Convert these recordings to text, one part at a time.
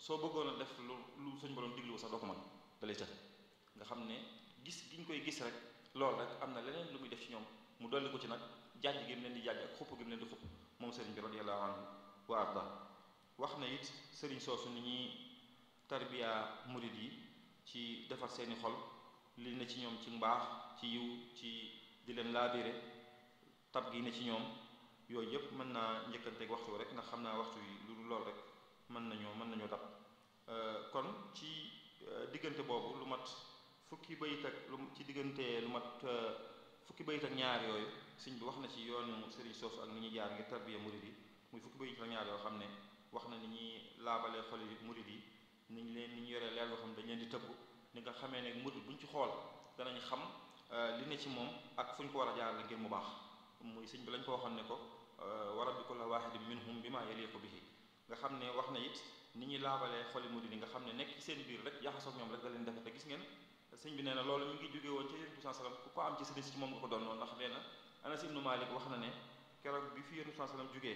soo bëggoon a def lu lu suñ borom diglu sax doo ko mën dalay të nga xam ne gis gi ñu koy gis rek loolu rek am na leneen lu muy def ci ñoom mu dolli ko ci nag jàjj gi mu leen di jàjj ak xupp gi mu leen di xupp moom sëriñ bi radiyallahu anhu wa arda wax na it sëriñ soosu ni ñuy tarbiya murid yi ci defar seeni xol li ne ci ñoom ci mbaax ci yiw ci di leen laabire tab gi ne ci ñoom yooyu yëpp mën naa njëkkanteeg waxtu rek ndax xam naa waxtu yi lu lool rek mën nañoo mën nañoo dab kon ci diggante boobu lu mat fukki bayit ak lu ci diggante lu mat fukki bayit ak ñaar yooyu sëñ bi wax na ci yoonu sëriñ soosu ak ni ñuy jaar ngir tarbiya murid yi muy fukki bayit ak ñaar yoo xam ne wax na ni ñuy laabalee xol yi murid yi ni ñu leen ni ñu yoree leer loo xam ne dañ leen di tëbb ni nga xamee ne murid buñ ci xool danañ xam li ne ci moom ak fu ñu ko war a jaarale ngir mu baax muy sëñ bi lañ ko waxoon ne ko wa rabbi kulli waahidin minhum bima yaliqu bihi nga xam ne wax na it ni ñuy laabalee xoli murid yi nga xam ne nekk ci seen biir rek jaxasoog ñoom rek da leen defe te gis ngeen sëñ bi nee na loolu mi ngi jóge woon ci yonent bi sallam ku ko am ci sëriñ si moom nga ko doon noonu ndax nee na Anas ibnu Malik wax na ne keroog bi fi yonent bi sallam jógee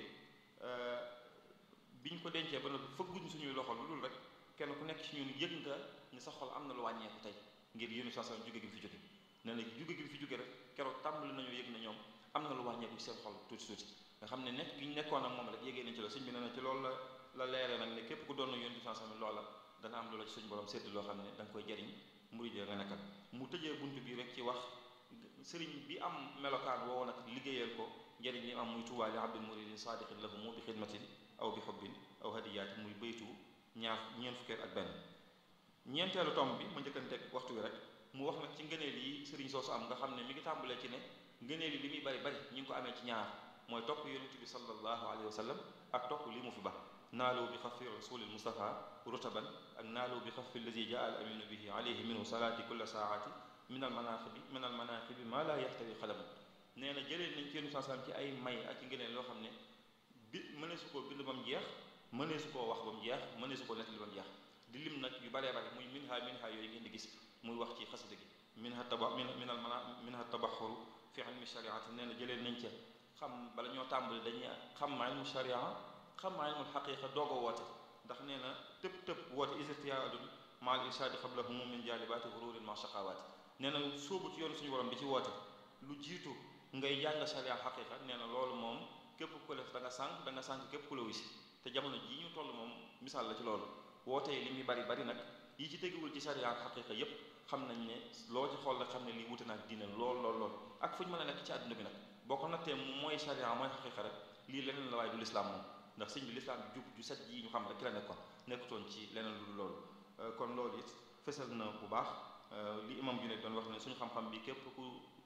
biñ ko dencee ba noppi fëgguñ suñuy loxo lu dul rek kenn ku nekk ci ñun yëg nga ni sa xol am na lu wàññeeku tey ngir yonent bi sallam jóge gi fi jóge nee na jóge gi fi jóge rek keroog tàmbali nañu yëg na ñoom am na lu wàññeeku ci seen xol tuuti tuuti nga xam ne nekk gi ñu nekkoon ak moom rek yégee nañ ci loolu sëñ bi nee na ci loolu la la leeree nag ne képp ku doon na yonent bi sallam loola dana am loola ci suñu borom sédd loo xam ne da nga koy jariñ murid nga nekkal mu tëjee bunt bi rek ci wax sëriñ bi am melokaan woowu nag liggéeyal ko njëriñ li am muy tuubaa li abdul muridin saadiqin lahu mu bi xidmatin aw bi xubbin aw hadiyaati muy baytu ñaar ñeent fukkeet ak benn ñeenteelu tomb bi ma njëkkanteeg waxtu wi rek mu wax nag ci ngëneel yi sëriñ soosu am nga xam ne mi ngi tàmbalee ci ne ngëneel yi li muy bari bari ñi ngi ko amee ci ñaar mooy topp yonent bi sallallahu alayhi wa sallam ak topp li mu fi ba naaloo bi xafi rasulil mustafa rutaban ak naaloo bi xafi allazi jaa al aminu bihi alayhi minhu salaati kulla saati min al manaqibi min al manaqibi maa laa yaxtawi xalamu nee na jëlee nañ ci yonent sallam ci ay may ak ci ngëneel loo xam ne bi mënee su koo bind ba mu jeex mënee su koo wax ba mu jeex mënee su koo nettali ba mu jeex di lim nag yu baree bare muy minha minha yooyu ngeen di gis muy wax ci xasida gi minha taba min al mana minha tabaxuru fi ilmi shariati nee na jëlee nañ ca xam bala ñoo tàmbali dañuy xam maa ilmu sharia xam maa ilmu xaqiqa doog a woote ndax nee na tëb tëb woote isirtiyaadun maal irsaadi xabla humum min jaalibaati hururin ma shaqawaati nee na sóobu ci yoonu suñu borom bi ci woote lu jiitu ngay jàng sharia xaqiqa nee na loolu moom képp ku def da nga sànq da nga sànq képp ku la wisi te jamono jii ñu toll moom misaal la ci loolu woote yi li muy bari bari nag yi ci teguwul ci sharia ak xaqiqa yépp xam nañ ne loo ci xool rek xam ne lii wute naag diine lool lool lool ak fu ñu mën a nekk ci àdduna bi nag boo ko nattee mooy sharia mooy xaqiqa rek lii leneen la waaye du lislaam moom ndax sëñ bi lislaam bi jub ju set ji ñu xam rek ki la nekkoon nekkutoon ci leneen lu loolu kon loolu it fësal na bu baax li imam ju ne doon wax ne suñu xam-xam bi képp ku